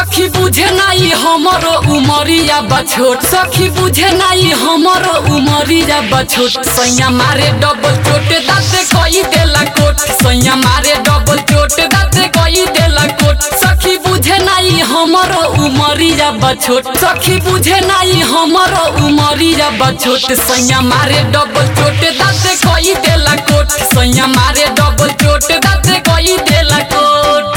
सखी बुझे नाई हमरो उमरिया बछोट सखी बुझे नाई हमरो उमरिया बछोट सैया मारे डबल चोट दाते कोई देला कोट सैया मारे डबल चोट दाते कोई देला कोट सखी बुझे नाई हमरो उमरिया बछोट सखी बुझे नाई हमरो उमरिया बछोट सैया मारे डबल चोट दाते कोई देला कोट सैया मारे डबल चोट दाते कोई देला कोट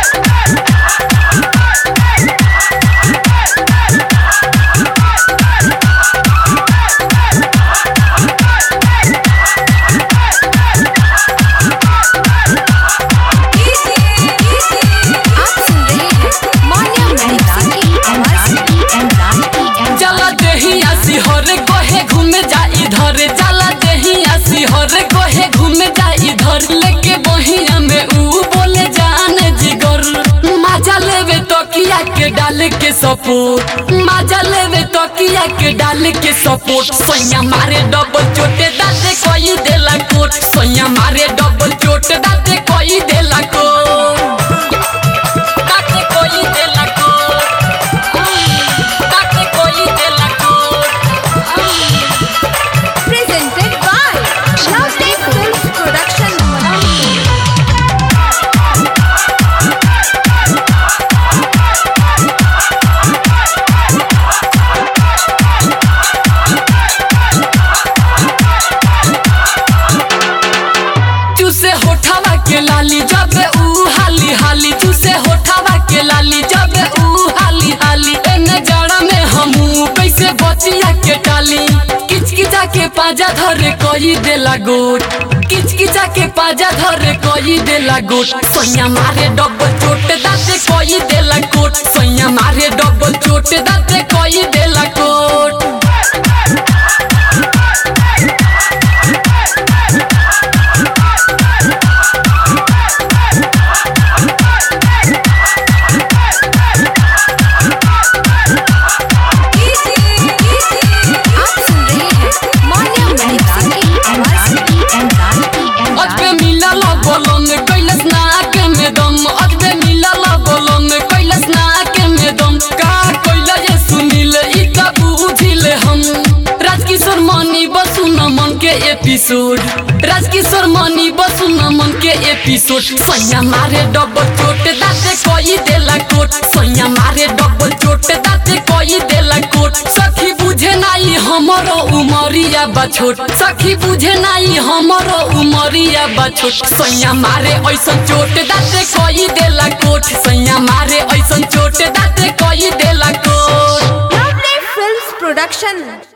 आप सुन रहे हैं मान्या मेहता की आवाज चला देही आसी हरे कोहे घूमे जा इधर चला देही आसी हरे कोहे घूमे जा इधर लेके बहिया में ऊ बोले जाने जिगर मजा लेवे तकिया के डाल के सपोर्ट मजा लेवे तकिया के डाल के सपोर्ट सैया मारे डबल चोटे दाते कोई देला कोट सैया मारे डबल चोट दाते कोई देला कोट दाते कोई देला कोट ताके कोई देला कोट presented by Lovely Films Production. चूसे होठावा के लाली जब ऊ हाली हाली चूसे होठावा के लाली जब ऊ हाली हाली एने जड़ा में हमू कैसे बचिया के टाली किचकिचा के पाजा धरे कोई देला गोट किचकिचा के पाजा धरे कोई देला गोट सैया मारे डबल चोट दाते कोई देला कोट सैया मारे डबल चोट दाते कोई देला कोट आप सुन रहे हैं मान्या मेहता की आवाज अजबे मिलल बोलन कैलस नाक में दम अजबे मिलल बोलन कैलस नाक में दम का कैला ये सुनिल ई का बुझिल हम राजकिशोर मनी बसु नमन के एपिसोड राजकिशोर मनी बसु नमन के एपिसोड सैया मारे डबल चोट दाते कोई देला कोट सैया मारे डबल चोट दाते कोई देला कोट सखी बुझे नाई हमरो उमरिया बछोट सखी बुझे नाई हमरो उमरिया बछोट सैया मारे ऐसन चोट दाते कोई देला कोट सैया मारे ऐसन चोट दाते कोई देला कोट Lovely Films Production.